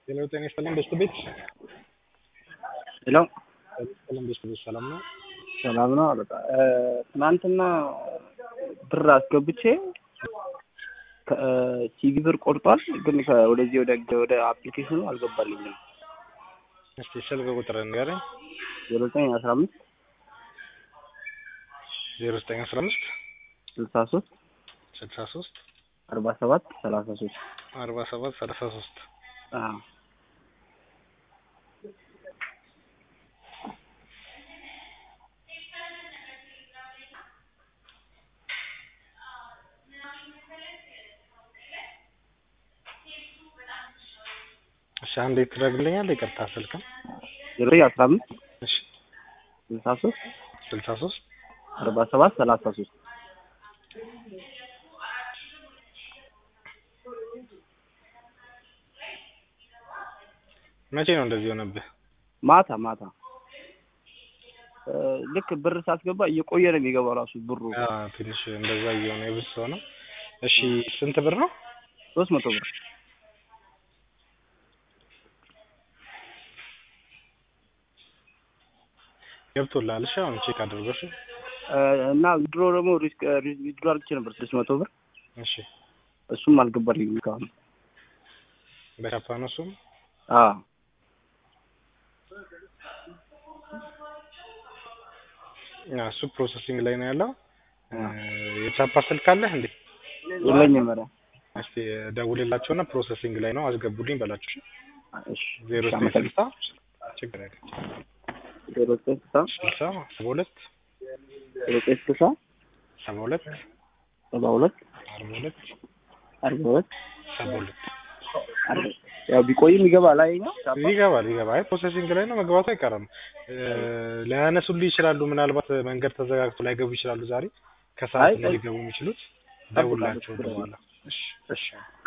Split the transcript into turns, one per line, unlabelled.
ሄሎ ጤና ይስጥልን በሽቱ ቤት
ሄሎ
ይስጥልን በሽቱ ቤት ሰላም ነው?
ሰላም ነው አለቃ። ትናንትና ብር አስገብቼ ሲቪ ብር ቆርጧል፣ ግን ከ- ወደዚህ ወደ ወደ አፕሊኬሽኑ አልገባልኝም።
እስቲ ስልክ ቁጥር ንገረኝ።
ዜሮ ዘጠኝ አስራ አምስት
ዜሮ ዘጠኝ አስራ አምስት
ስልሳ ሶስት
ስልሳ ሶስት
አርባ ሰባት ሰላሳ ሶስት
አርባ ሰባት ሰላሳ ሶስት እሺ አንዴ ትደግልኛለህ? ይቅርታ ስልክም
ዜሮ ዘጠኝ አስራ አምስት
እሺ
ስልሳ ሶስት
ስልሳ ሶስት
አርባ ሰባት ሰላሳ ሶስት
መቼ ነው እንደዚህ ሆነብህ?
ማታ ማታ እ ልክ ብር ሳስገባ እየቆየ ነው የሚገባው ራሱ ብሩ
አ ትንሽ እንደዛ እየሆነ የብስ ሰው ነው። እሺ ስንት ብር ነው?
ሶስት መቶ ብር
ገብቶልሃል? እሺ አሁን ቼክ አድርገው። እሺ
እ እና ድሮ ደግሞ ሪስክ ዊዝድሮ አድርጌ ነበር ስድስት መቶ ብር
እሺ
እሱም አልገባልኝም እስካሁን።
በቻፓ ነው እሱም
አዎ
ያ እሱ ፕሮሰሲንግ ላይ ነው ያለው። እ የቻፓ ስልክ አለህ እንዴ?
የለኝም ኧረ
እስቲ ደውልላቸውና ፕሮሰሲንግ ላይ ነው አስገቡልኝ በላቸው።
እሺ
ዜሮ
እሺ፣
ዘጠኝ ስልሳ
አመሰግናለሁ።
ችግር የለም
ዜሮ ዘጠኝ ስልሳ
ስልሳ ሰባ ሁለት
ዜሮ ዘጠኝ ስልሳ
ሰባ ሁለት
ሰባ ሁለት
አርባ ሁለት
አርባ ሁለት
ሰባ ሁለት
አርባ ያው ቢቆይም ይገባል አይኛው
ይገባል ይገባል። አይ ፕሮሰሲንግ ላይ ነው መግባቱ አይቀርም። እ ሊያነሱልህ ይችላሉ። ምናልባት መንገድ ተዘጋግቶ ላይገቡ ይችላሉ። ዛሬ ከሰዓት
አይ፣
ነው ሊገቡ የሚችሉት። ደውላቸው በኋላ። እሺ
እሺ